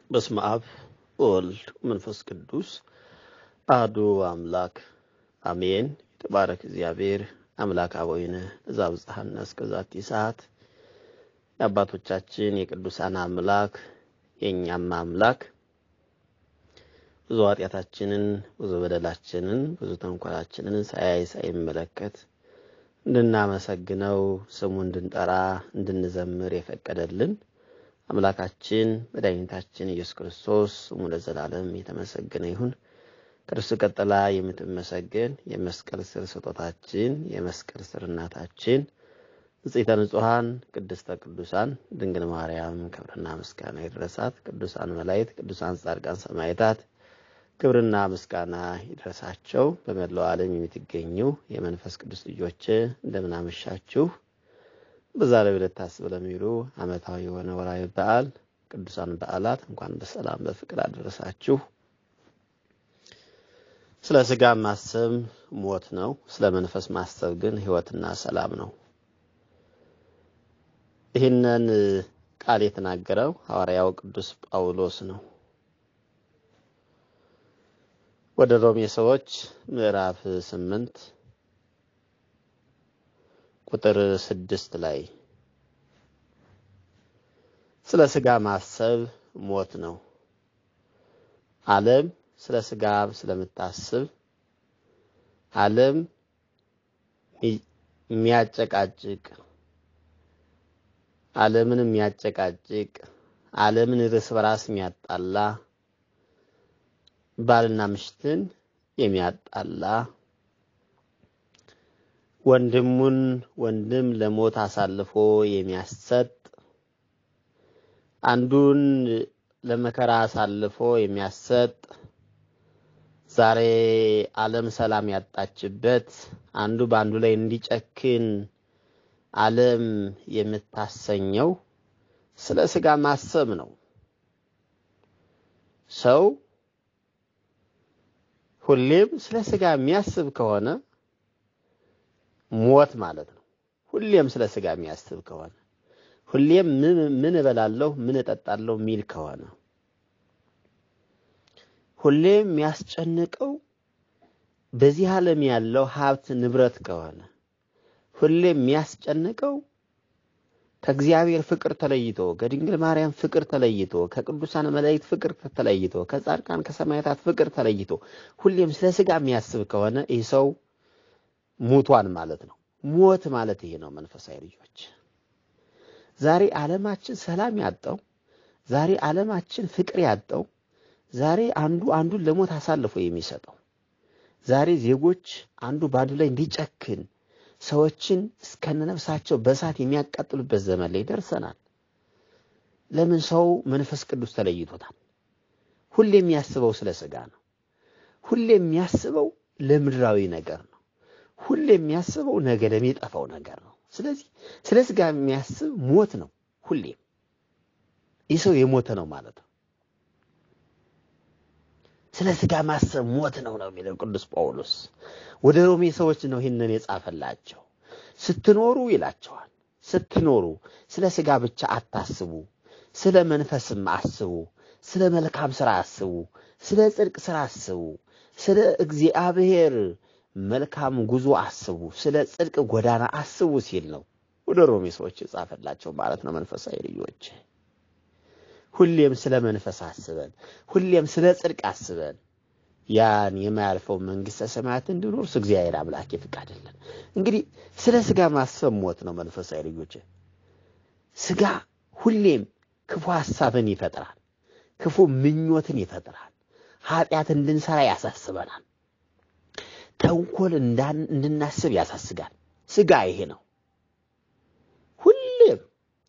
በስመ አብ ወወልድ መንፈስ ቅዱስ አሐዱ አምላክ አሜን። የተባረክ እግዚአብሔር አምላክ አበዊነ ዘአብጽሐነ እስከ ዛቲ ሰዓት የአባቶቻችን የቅዱሳን አምላክ የእኛም አምላክ ብዙ ኃጢአታችንን ብዙ በደላችንን ብዙ ተንኮላችንን ሳያይ ሳይመለከት እንድናመሰግነው ስሙ እንድንጠራ እንድንዘምር የፈቀደልን አምላካችን መድኃኒታችን ኢየሱስ ክርስቶስ ስሙ ለዘላለም የተመሰገነ ይሁን። ከእርሱ ቀጥላ የምትመሰገን የመስቀል ስር ስጦታችን የመስቀል ስር እናታችን ንጽሕተ ንጹሐን ቅድስተ ቅዱሳን ድንግል ማርያም ክብርና ምስጋና ይድረሳት። ቅዱሳን መላእክት፣ ቅዱሳን ጻድቃን፣ ሰማዕታት ክብርና ምስጋና ይድረሳቸው። በመላው ዓለም የምትገኙ የመንፈስ ቅዱስ ልጆች እንደምን አመሻችሁ። በዛሬው ዕለት ታስብ ለሚሉ ዓመታዊ የሆነ ወርሃዊ በዓል ቅዱሳን በዓላት እንኳን በሰላም በፍቅር አደረሳችሁ። ስለ ሥጋ ማሰብ ሞት ነው። ስለ መንፈስ ማሰብ ግን ሕይወትና ሰላም ነው። ይህንን ቃል የተናገረው ሐዋርያው ቅዱስ ጳውሎስ ነው። ወደ ሮሜ ሰዎች ምዕራፍ ስምንት ቁጥር ስድስት ላይ ስለ ሥጋ ማሰብ ሞት ነው። ዓለም ስለ ሥጋ ስለምታስብ ዓለም የሚያጨቃጭቅ ዓለምን የሚያጨቃጭቅ ዓለምን እርስ በራስ የሚያጣላ ባልና ምሽትን የሚያጣላ ወንድሙን ወንድም ለሞት አሳልፎ የሚያሰጥ አንዱን ለመከራ አሳልፎ የሚያሰጥ ዛሬ ዓለም ሰላም ያጣችበት አንዱ በአንዱ ላይ እንዲጨክን ዓለም የምታሰኘው ስለ ሥጋ ማሰብ ነው። ሰው ሁሌም ስለ ሥጋ የሚያስብ ከሆነ ሞት ማለት ነው። ሁሌም ስለ ሥጋ የሚያስብ ከሆነ ሁሌም ምን እበላለሁ፣ ምን እጠጣለሁ የሚል ከሆነ ሁሌም የሚያስጨንቀው በዚህ ዓለም ያለው ሀብት ንብረት ከሆነ ሁሌም የሚያስጨንቀው ከእግዚአብሔር ፍቅር ተለይቶ ከድንግል ማርያም ፍቅር ተለይቶ ከቅዱሳን መላእክት ፍቅር ተለይቶ ከጻድቃን ከሰማዕታት ፍቅር ተለይቶ ሁሌም ስለ ሥጋ የሚያስብ ከሆነ ይህ ሰው ሙቷን ማለት ነው። ሞት ማለት ይሄ ነው። መንፈሳዊ ልጆች ዛሬ ዓለማችን ሰላም ያጣው፣ ዛሬ ዓለማችን ፍቅር ያጣው፣ ዛሬ አንዱ አንዱን ለሞት አሳልፎ የሚሰጠው፣ ዛሬ ዜጎች አንዱ በአንዱ ላይ እንዲጨክን ሰዎችን እስከነነፍሳቸው በእሳት የሚያቃጥሉበት ዘመን ላይ ደርሰናል። ለምን? ሰው መንፈስ ቅዱስ ተለይቶታል። ሁሌ የሚያስበው ስለ ሥጋ ነው። ሁሌ የሚያስበው ለምድራዊ ነገር ነው። ሁሌ የሚያስበው ነገ ለሚጠፋው ነገር ነው። ስለዚህ ስለ ሥጋ የሚያስብ ሞት ነው። ሁሌም ይህ ሰው የሞተ ነው ማለት ነው። ስለ ሥጋ ማሰብ ሞት ነው ነው የሚለው ቅዱስ ጳውሎስ። ወደ ሮሜ ሰዎች ነው ይህንን የጻፈላቸው። ስትኖሩ ይላቸዋል፣ ስትኖሩ ስለ ሥጋ ብቻ አታስቡ፣ ስለ መንፈስም አስቡ፣ ስለ መልካም ሥራ አስቡ፣ ስለ ጽድቅ ሥራ አስቡ፣ ስለ እግዚአብሔር መልካም ጉዞ አስቡ፣ ስለ ጽድቅ ጎዳና አስቡ ሲል ነው ወደ ሮሜ ሰዎች የጻፈላቸው ማለት ነው። መንፈሳዊ ልጆች ሁሌም ስለ መንፈስ አስበን ሁሌም ስለ ጽድቅ አስበን ያን የማያልፈው መንግሥተ ሰማያት እንዲኖርስ እግዚአብሔር አምላክ ይፍቀድልን። እንግዲህ ስለ ሥጋ ማሰብ ሞት ነው። መንፈሳዊ ልጆች ሥጋ ሁሌም ክፉ ሐሳብን ይፈጥራል፣ ክፉ ምኞትን ይፈጥራል፣ ኃጢአት እንድንሰራ ያሳስበናል፣ ተንኮል እንድናስብ ያሳስጋል። ሥጋ ይሄ ነው። ሁሌም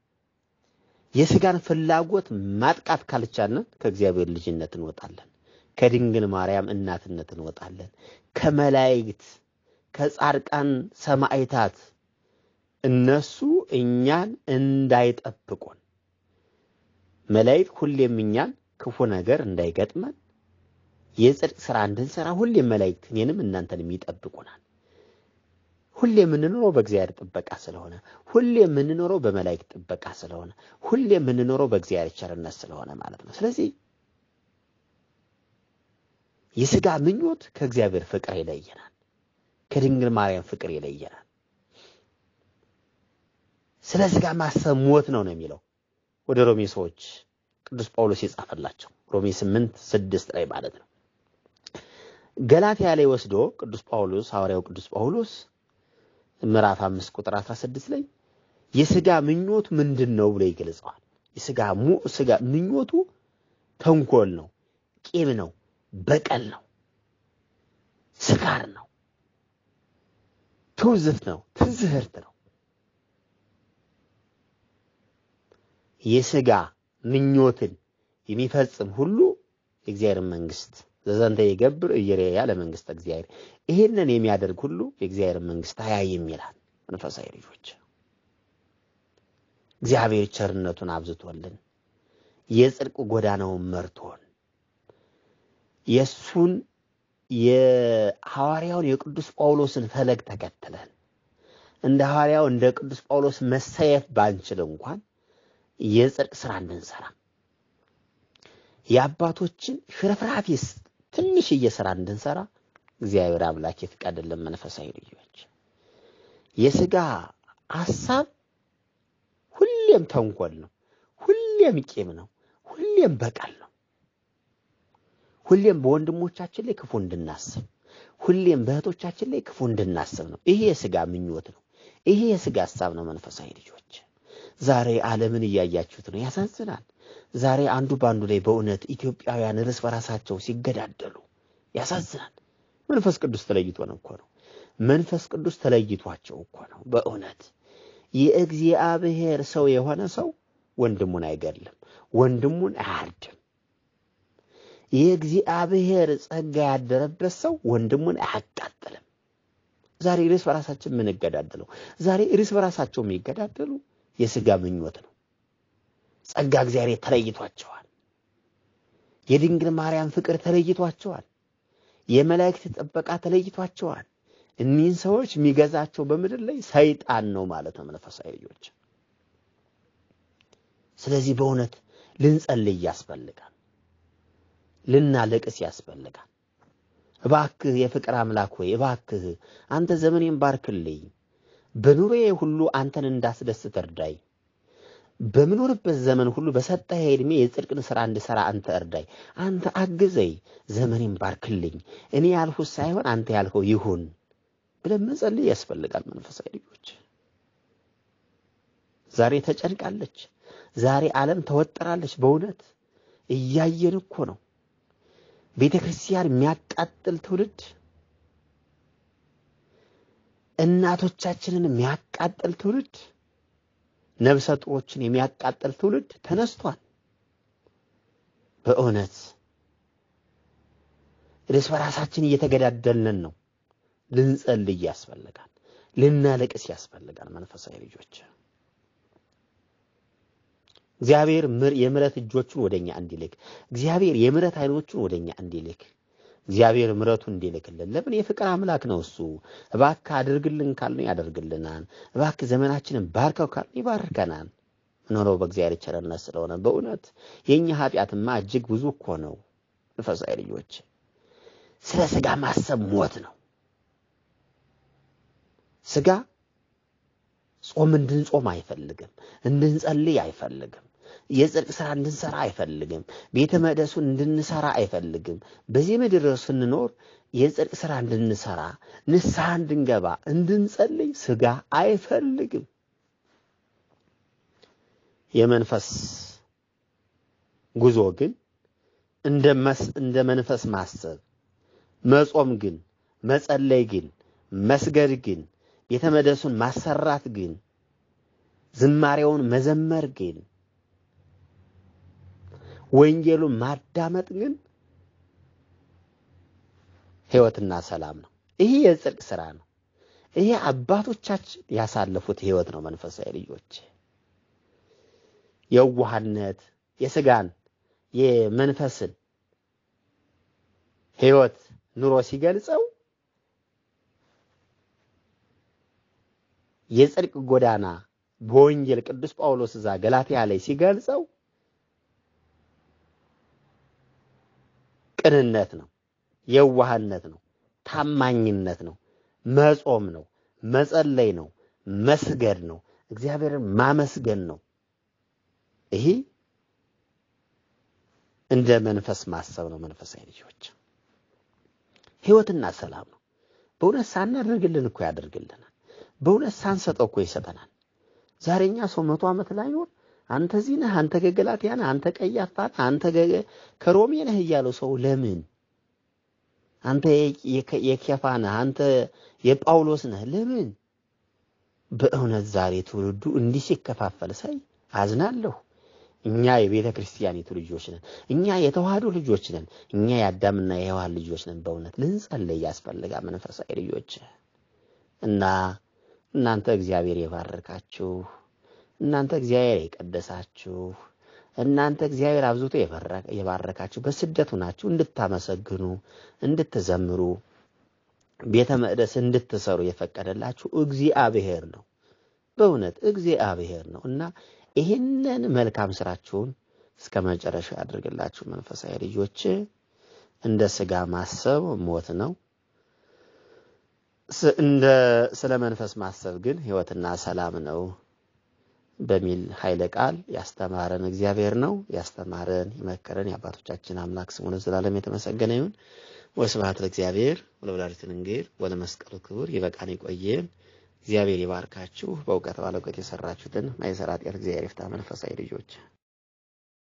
የሥጋን ፍላጎት ማጥቃት ካልቻለን ከእግዚአብሔር ልጅነት እንወጣለን። ከድንግል ማርያም እናትነት እንወጣለን። ከመላእክት ከጻድቃን ሰማዕታት እነሱ እኛን እንዳይጠብቁን መላእክት ሁሌም እኛን ክፉ ነገር እንዳይገጥመን የጽድቅ ሥራ እንድንሰራ ሁሌም መላእክት እኔንም እናንተንም ይጠብቁናል። ሁሌ የምንኖረው በእግዚአብሔር ጥበቃ ስለሆነ፣ ሁሌ የምንኖረው በመላእክት ጥበቃ ስለሆነ፣ ሁሌ የምንኖረው በእግዚአብሔር ቸርነት ስለሆነ ማለት ነው። ስለዚህ የሥጋ ምኞት ከእግዚአብሔር ፍቅር ይለየናል፣ ከድንግል ማርያም ፍቅር ይለየናል። ስለ ሥጋ ማሰብ ሞት ነው ነው የሚለው ወደ ሮሜ ሰዎች ቅዱስ ጳውሎስ የጻፈላቸው ሮሜ ስምንት ስድስት ላይ ማለት ነው። ገላትያ ላይ ወስዶ ቅዱስ ጳውሎስ ሐዋርያው ቅዱስ ጳውሎስ ምዕራፍ አምስት ቁጥር አስራ ስድስት ላይ የሥጋ ምኞት ምንድን ነው ብሎ ይገልጸዋል። የሥጋ ሥጋ ምኞቱ ተንኮል ነው፣ ቂም ነው፣ በቀል ነው፣ ስካር ነው፣ ትውዝት ነው፣ ትዝህርት ነው። የሥጋ ምኞትን የሚፈጽም ሁሉ የእግዚአብሔር መንግስት ዘዘንተ የገብር እየሬያ ለመንግስት እግዚአብሔር ይሄንን የሚያደርግ ሁሉ የእግዚአብሔር መንግስት አያይም ይላል። መንፈሳዊ ልጆች እግዚአብሔር ቸርነቱን አብዝቶልን የጽድቅ ጎዳናውን መርቶን የእሱን የሐዋርያውን የቅዱስ ጳውሎስን ፈለግ ተከትለን እንደ ሐዋርያው እንደ ቅዱስ ጳውሎስ መሰየፍ ባንችል እንኳን የጽድቅ ስራ እንድንሰራ የአባቶችን ሽርፍራፊስ ትንሽዬ ስራ እንድንሰራ እግዚአብሔር አምላክ ይፍቀድልን። መንፈሳዊ ልጆች የሥጋ ሐሳብ ሁሌም ተንኮል ነው፣ ሁሌም ቂም ነው፣ ሁሌም በቀል ነው። ሁሌም በወንድሞቻችን ላይ ክፉ እንድናስብ፣ ሁሌም በእህቶቻችን ላይ ክፉ እንድናስብ ነው። ይሄ የሥጋ ምኞት ነው። ይሄ የሥጋ ሐሳብ ነው። መንፈሳዊ ልጆች ዛሬ ዓለምን እያያችሁት ነው። ያሳዝናል። ዛሬ አንዱ በአንዱ ላይ በእውነት ኢትዮጵያውያን እርስ በራሳቸው ሲገዳደሉ ያሳዝናል። መንፈስ ቅዱስ ተለይቶን እኮ ነው። መንፈስ ቅዱስ ተለይቷቸው እኮ ነው። በእውነት የእግዚአብሔር ሰው የሆነ ሰው ወንድሙን አይገድልም፣ ወንድሙን አያርድም። የእግዚአብሔር ጸጋ ያደረበት ሰው ወንድሙን አያቃጥልም። ዛሬ እርስ በራሳችን የምንገዳደለው ዛሬ እርስ በራሳቸው የሚገዳደሉ የሥጋ ምኞት ነው። ጸጋ እግዚአብሔር ተለይቷቸዋል። የድንግል ማርያም ፍቅር ተለይቷቸዋል። የመላእክት ጥበቃ ተለይቷቸዋል። እኒህን ሰዎች የሚገዛቸው በምድር ላይ ሰይጣን ነው ማለት ነው። መንፈሳዊ ልጆች፣ ስለዚህ በእውነት ልንጸልይ ያስፈልጋል፣ ልናለቅስ ያስፈልጋል። እባክህ የፍቅር አምላክ ሆይ እባክህ አንተ ዘመኔን ባርክልኝ፣ በኑሮዬ ሁሉ አንተን እንዳስደስት እርዳይ በምኖርበት ዘመን ሁሉ በሰጠህ ዕድሜ የጽድቅን ሥራ እንድሠራ አንተ እርዳይ፣ አንተ አግዘኝ፣ ዘመኔን ባርክልኝ፣ እኔ ያልሁት ሳይሆን አንተ ያልኸው ይሁን ብለን መጸለይ ያስፈልጋል። መንፈሳዊ ልጆች ዛሬ ተጨንቃለች። ዛሬ ዓለም ተወጠራለች። በእውነት እያየን እኮ ነው። ቤተ ክርስቲያን የሚያቃጥል ትውልድ፣ እናቶቻችንን የሚያቃጥል ትውልድ ነብሰ ጡሮችን የሚያቃጥል ትውልድ ተነስቷል። በእውነት እርስ በራሳችን እየተገዳደልን ነው። ልንጸልይ ያስፈልጋል። ልናለቅስ ያስፈልጋል። መንፈሳዊ ልጆች እግዚአብሔር የምሕረት እጆቹን ወደኛ እንዲልክ እግዚአብሔር የምሕረት ዓይኖቹን ወደኛ እንዲልክ እግዚአብሔር ምሕረቱን እንዲልክልን ለምን የፍቅር አምላክ ነው እሱ። እባክህ አድርግልን ካልን ያደርግልናል። እባክህ ዘመናችንን ባርከው ካልን ይባርከናል። ምንሆነው በእግዚአብሔር ቸርነት ስለሆነ በእውነት የእኛ ኃጢአትማ እጅግ ብዙ እኮ ነው። መንፈሳዊ ልጆች ስለ ሥጋ ማሰብ ሞት ነው። ሥጋ ጾም እንድንጾም አይፈልግም፣ እንድንጸልይ አይፈልግም። የጽድቅ ስራ እንድንሰራ አይፈልግም። ቤተ መቅደሱን እንድንሰራ አይፈልግም። በዚህ ምድር ስንኖር የጽድቅ ስራ እንድንሰራ፣ ንስሐ እንድንገባ፣ እንድንጸልይ ሥጋ አይፈልግም። የመንፈስ ጉዞ ግን እንደ መንፈስ ማሰብ፣ መጾም ግን፣ መጸለይ ግን፣ መስገድ ግን፣ ቤተ መቅደሱን ማሰራት ግን፣ ዝማሬውን መዘመር ግን ወንጌሉን ማዳመጥ ግን ሕይወትና ሰላም ነው። ይሄ የጽድቅ ስራ ነው። ይሄ አባቶቻችን ያሳለፉት ሕይወት ነው። መንፈሳዊ ልጆች የዋህነት የሥጋን የመንፈስን ሕይወት ኑሮ ሲገልጸው የጽድቅ ጎዳና በወንጌል ቅዱስ ጳውሎስ እዛ ገላትያ ላይ ሲገልጸው ቅንነት ነው፣ የዋህነት ነው፣ ታማኝነት ነው፣ መጾም ነው፣ መጸለይ ነው፣ መስገድ ነው፣ እግዚአብሔርን ማመስገን ነው። ይሄ እንደ መንፈስ ማሰብ ነው። መንፈሳዊ ልጆች ሕይወትና ሰላም ነው። በእውነት ሳናደርግልን እኮ ያደርግልናል። በእውነት ሳንሰጠው እኮ ይሰጠናል። ዛሬኛ ሰው መቶ ዓመት ላይኖር አንተ እዚህ ነህ፣ አንተ ገገላትያ ነህ፣ አንተ ቀያፋ ነህ፣ አንተ ከሮሜ ነህ እያለው ሰው ለምን አንተ የኬፋ ነህ፣ አንተ የጳውሎስ ነህ ለምን? በእውነት ዛሬ ትውልዱ እንዲህ ሲከፋፈል ሳይ አዝናለሁ። እኛ የቤተ ክርስቲያኒቱ ልጆች ነን። እኛ የተዋህዶ ልጆች ነን። እኛ የአዳምና የሔዋን ልጆች ነን። በእውነት ልንጸልይ ያስፈልጋል። መንፈሳዊ ልጆች እና እናንተ እግዚአብሔር የባረካችሁ እናንተ እግዚአብሔር የቀደሳችሁ እናንተ እግዚአብሔር አብዝቶ የባረካችሁ በስደቱ ናችሁ እንድታመሰግኑ እንድትዘምሩ ቤተ መቅደስ እንድትሰሩ የፈቀደላችሁ እግዚአብሔር ነው። በእውነት እግዚአብሔር ነው እና ይህንን መልካም ስራችሁን እስከ መጨረሻ ያድርግላችሁ። መንፈሳዊ ልጆች እንደ ስጋ ማሰብ ሞት ነው። እንደ ስለ መንፈስ ማሰብ ግን ሕይወትና ሰላም ነው በሚል ኃይለ ቃል ያስተማረን እግዚአብሔር ነው። ያስተማረን የመከረን የአባቶቻችን አምላክ ስሙ ለዘላለም የተመሰገነ ይሁን። ወስብሐት ለእግዚአብሔር ወለወላዲቱ ድንግል ወለመስቀሉ ክቡር። ይበቃን፣ ይቆየን። እግዚአብሔር ይባርካችሁ። በእውቀት ባለእውቀት የሰራችሁትን ማይሰራ ጤር እግዚአብሔር ይፍታ። መንፈሳዊ ልጆች